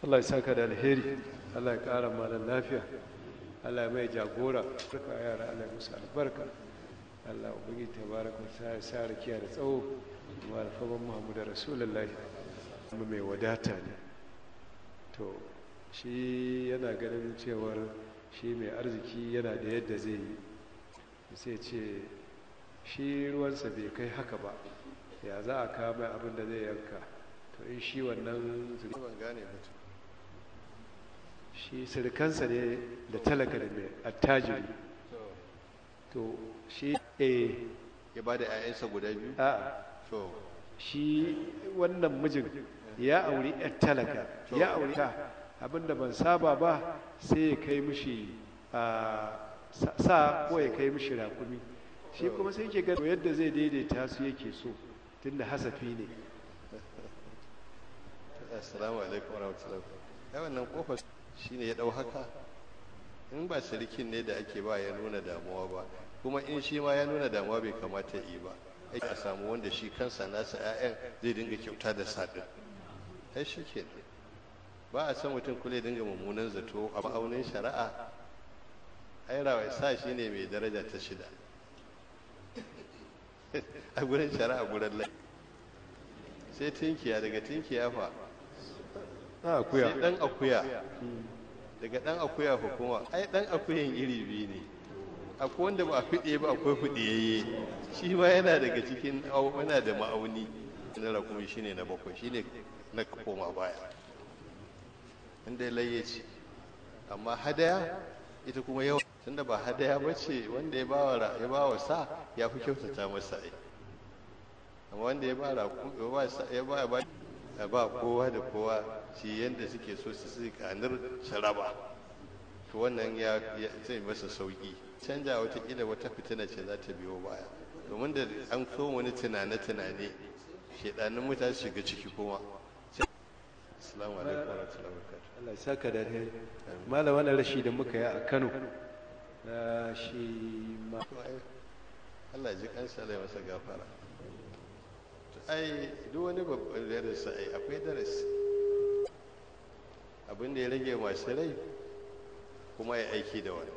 Allah ya saka da alheri Allah ya ƙara mana lafiya Allah ya mai jagora barka yara Allah ya musu albarka Allah ubangi tabaraka ta ya sa rakiya da tsawo kuma alfaban Muhammadu Rasulullahi kuma mai wadata ne to shi yana ganin cewar shi mai arziki yana da yadda zai yi sai ce shi ruwansa bai kai haka ba ya za a kama abin da zai yanka to in shi wannan ban gane mutum shi sirkansa ne da talaka da mai attajiri to shi eh ya ba da 'ya'yansa guda biyu a to shi wannan mijin ya auri yar talaka ya auri ta abinda ban saba ba sai ya kai mishi a sa ko ya kai mishi rakumi shi kuma sai ke gado yadda zai daidaita su yake so tunda hasafi ne assalamu alaikum warahmatullahi ya wannan kofar shine ya dau haka in ba sirikin ne da ake ba ya nuna damuwa ba kuma in shi ma ya nuna damuwa bai kamata yi ba aiki a samu wanda shi kansa nasa 'ya'yan zai dinga kyauta da sadin ai shi ke ba a san mutum kule dinga mummunan zato a ma'aunin shari'a ai rawai sa shi ne mai daraja ta shida a gurin shari'a gurin lai sai tinkiya daga tinkiya fa a akuya sai dan akuya daga dan akuya fa kuma ai dan akuyan iri biyu ne akwai wanda ba a fiɗe ba akwai fiɗiyayye shi ma yana daga cikin yana da ma'auni na rakumi shine na bakwai shine na koma baya inda layye ce amma hadaya ita kuma yawa tunda ba hadaya ba ce wanda ya bawa ya bawa sa ya fi kyautata masa ai amma wanda ya ba ya ba ba ya ba kowa da kowa shi yanda suke so su su kanar sharaba to wannan ya zai masa sauki canja watakila wata fitina ce za ta biyo baya domin da an so wani tunane-tunane shedanin mutane shiga ciki kuma assalamu alaikum wa rahmatullahi wa barakatuh Allah ya saka da alheri malam wannan rashi da muka yi a Kano na shi ma Allah ya ji kansa Allah ya masa gafara ai duk wani babban darasi ai akwai darasi abin da ya rage masu rai kuma ya aiki da wannan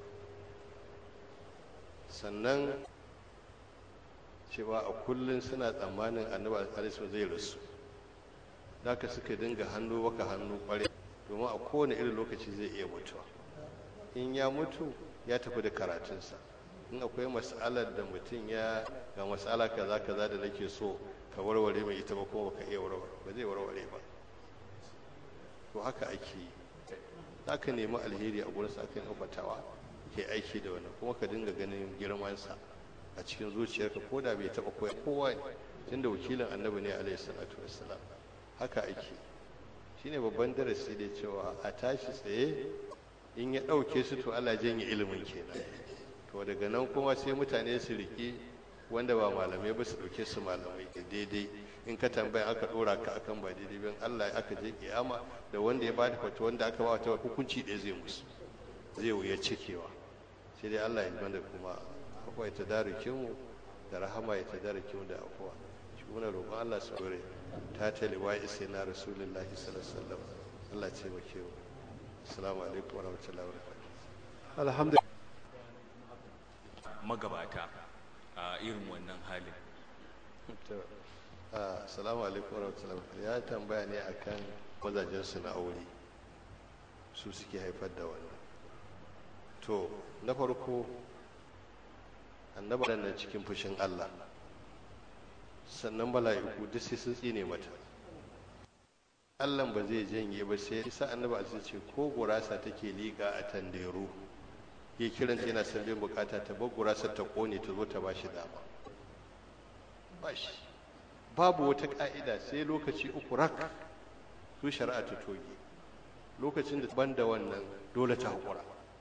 sannan cewa a kullum suna tsammanin annabi alaihi zai rasu ka suka dinga hannu waka hannu kware domin a kowane irin lokaci zai iya mutuwa in ya mutu ya tafi da karatunsa in akwai mas'alar da mutum ya ga mas'ala kaza kaza da nake so ka warware mai ita ba kuma ka iya warware ba zai warware ba to haka ake yi za ka nemi alheri a gurinsa aka yi fatawa ke aiki da wannan kuma ka dinga ganin girmansa a cikin zuciyarka ko da bai taɓa koya kowa ne tunda wakilin annabi ne alaihi salatu wassalam haka ake shine babban darasi da cewa a tashi tsaye in ya ɗauke su to Allah janye ilimin kenan to daga nan kuma sai mutane su riƙe wanda ba malamai ba su ɗauke su malamai daidai in ka tambaya aka ɗora ka akan ba daidai ban Allah aka je kiyama da wanda ya bada fata wanda aka ba ta hukunci ɗaya zai musu zai wuya cikewa sai dai Allah ya mana kuma akwai ta darukin mu da rahama ya ta darukin mu da afuwa shi muna roƙon Allah su gore ta taliwa isai na rasulullahi sallallahu alaihi wasallam Allah ya taimake mu assalamu alaikum warahmatullahi wabarakatuh alhamdulillah magabata a irin wannan halin assalamu alaikum warahmatullahi ya tambaya ne akan mazajensu na aure su suke haifar da wannan to na farko annaba nan cikin fushin Allah sannan mala'iku duk sai sun tsine mata Allah ba zai janye ba sai isa annaba a ce ko gurasa take liƙa a tanderu ya kiranta yana son bin bukata ta bar gurasa ta kone ta zo ta bashi dama bashi babu wata ka'ida sai lokaci uku rak su shari'a ta toge lokacin da ban da wannan dole ta haƙura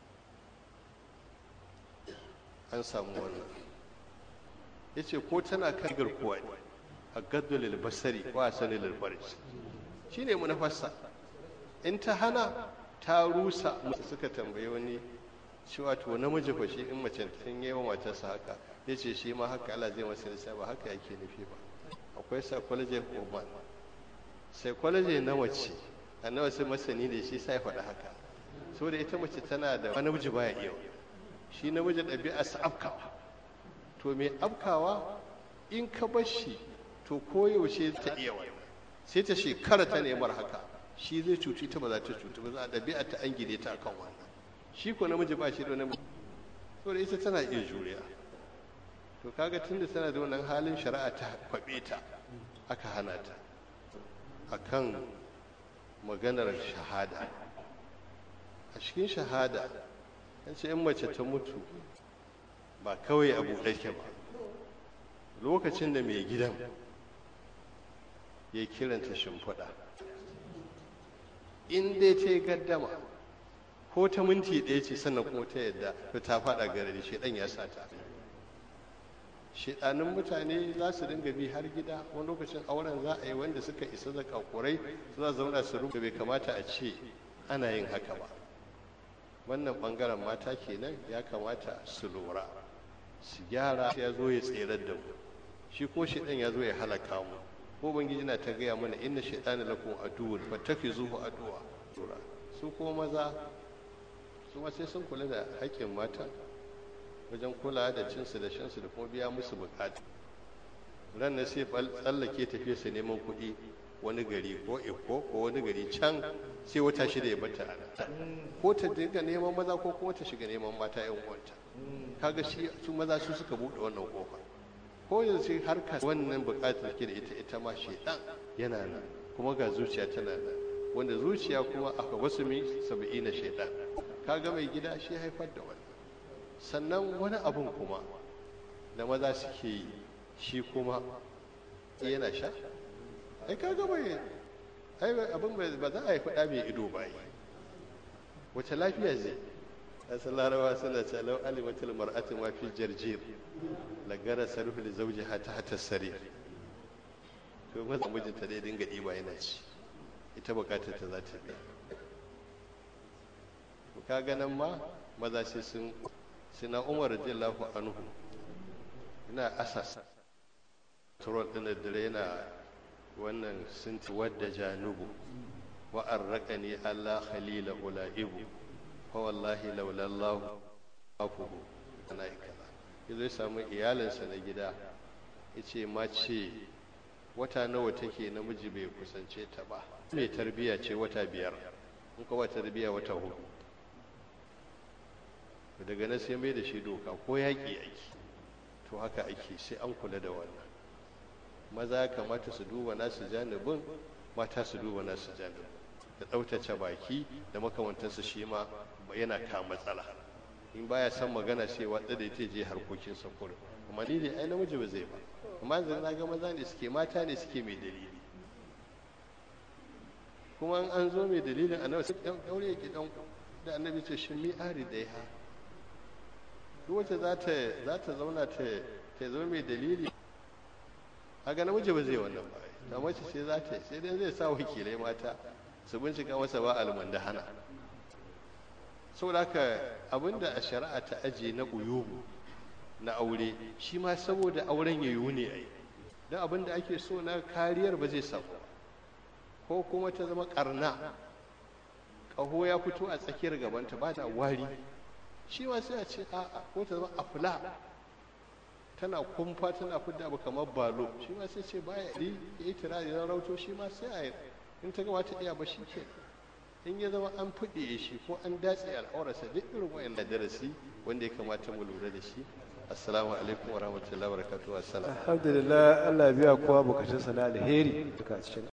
an samu wannan ya ce ko tana kan garkuwa ne a gaddo basari wa sani lalfarci shi ne munafassa in ta hana ta rusa musu suka tambayi wani cewa to namiji fa shi in mace in yi wa matarsa haka ya ce shi ma haka Allah zai masa nisa ba haka yake nufi ba akwai psychology of woman psychology na mace annabi sai masani ne shi sai faɗa haka saboda ita mace tana da wani namiji baya iya shi namiji ɗabi'a sa afkawa to mai afkawa in ka bar shi to koyaushe ta iya wani sai ta shekara ta nemar haka shi zai cuci ta ba za ta cutu ba za a ɗabi'a ta an gine ta akan wannan shi ko namiji ba shi da namiji saboda ita tana iya juriya to kaga tunda tana da wannan halin shari'a ta kwabe ta aka hana ta akan maganar shahada a cikin shahada an ce in mace ta mutu ba kawai abu ɗake ba lokacin da mai gidan ya kiranta shimfiɗa in dai ta yi gaddama ko ta minti ɗaya ce sannan kuma ta yadda to ta faɗa gare da shaidan ya sa ta shaidanin mutane za su dinga bi har gida wani lokacin auren za a yi wanda suka isa da kakurai suna zauna su rubuta bai kamata a ce ana yin haka ba wannan bangaren mata kenan ya kamata su lura su gyara ya zo ya tserar da mu shi ko shaidan ya zo ya halaka mu ko ubangiji na ta gaya mana inna shaitana lakum aduwwun fattakizuhu aduwa su ko maza su ma sai sun kula da haƙƙin mata wajen kula da cinsu da shansu da kuma biya musu bukatu ran na sai tsallake tafiya su neman kuɗi wani gari ko iko ko wani gari can sai wata shida ya bata ana ko ta dinga neman maza ko kuma ta shiga neman mata yan uwanta kaga shi su maza su suka buɗe wannan kofa ko yanzu sai harka wannan bukatar ke da ita ita ma shedan yana nan kuma ga zuciya tana nan wanda zuciya kuma aka wasu mi saba'ina shedan kaga mai gida shi haifar da wannan sannan wani abun kuma da maza suke yi shi kuma yana sha ai kaga bai ai abin ba za a yi faɗa mai ido ba yi wace lafiya zai asan larawa suna ce lau alimatul mar'atu ma fi jarjir lagara sarfu li zawjiha ta hatta sarir to maza mijinta dai dinga ɗiba yana ci ita bukatar ta za ta biya to kaga nan ma maza sai sun sina umar radiyallahu anhu ina asasa turol din da dare yana wannan sinti wadda janubu wa arraqani allah khalila ulaibu fa wallahi laula allah afuhu ana kaza yazo ya samu iyalinsa na gida yace mace wata nawa take namiji bai kusance ta ba mai tarbiya ce wata biyar in kuma tarbiya wata hudu daga nan sai mai da shi doka ko yaƙi ake to haka ake sai an kula da wannan maza kamata su duba nasu janibin mata su duba nasu janibin da ɗautace baki da makamantansu shi ma yana ka matsala in baya son magana sai watsa da ita je harkokin sa kurin amma ni ai namiji ba zai ba amma yanzu na ga maza ne suke mata ne suke mai dalili kuma an zo mai dalilin annabi sai dan daure yake dan da annabi ce shin mi ari da ya duk wacce za ta za ta zauna ta ta zo mai dalili haka namiji ba zai wannan ba ta mace sai za ta sai dai zai sa wakilai mata su bincika masa ba almanda hana saboda haka abinda a shari'a ta aje na uyubu na aure shi ma saboda auren ya yiwu ne ai don abinda ake so na kariyar ba zai samu ko kuma ta zama karna ƙaho ya fito a tsakiyar gabanta ba ta wari shi ma sai a ce a'a ko ta zama afla tana kumfa tana fidda abu kamar balo shi ma sai ce baya yi ya yi tirari na rauto shi ma sai a yi in ta gama ta iya ba shi ke in ya zama an fiɗe shi ko an datse al'aurarsa duk irin wayan da darasi wanda ya kamata mu lura da shi assalamu alaikum wa rahmatullahi wa barakatuhu assalam alhamdulillah Allah ya biya kowa bukatunsa na alheri duka cikin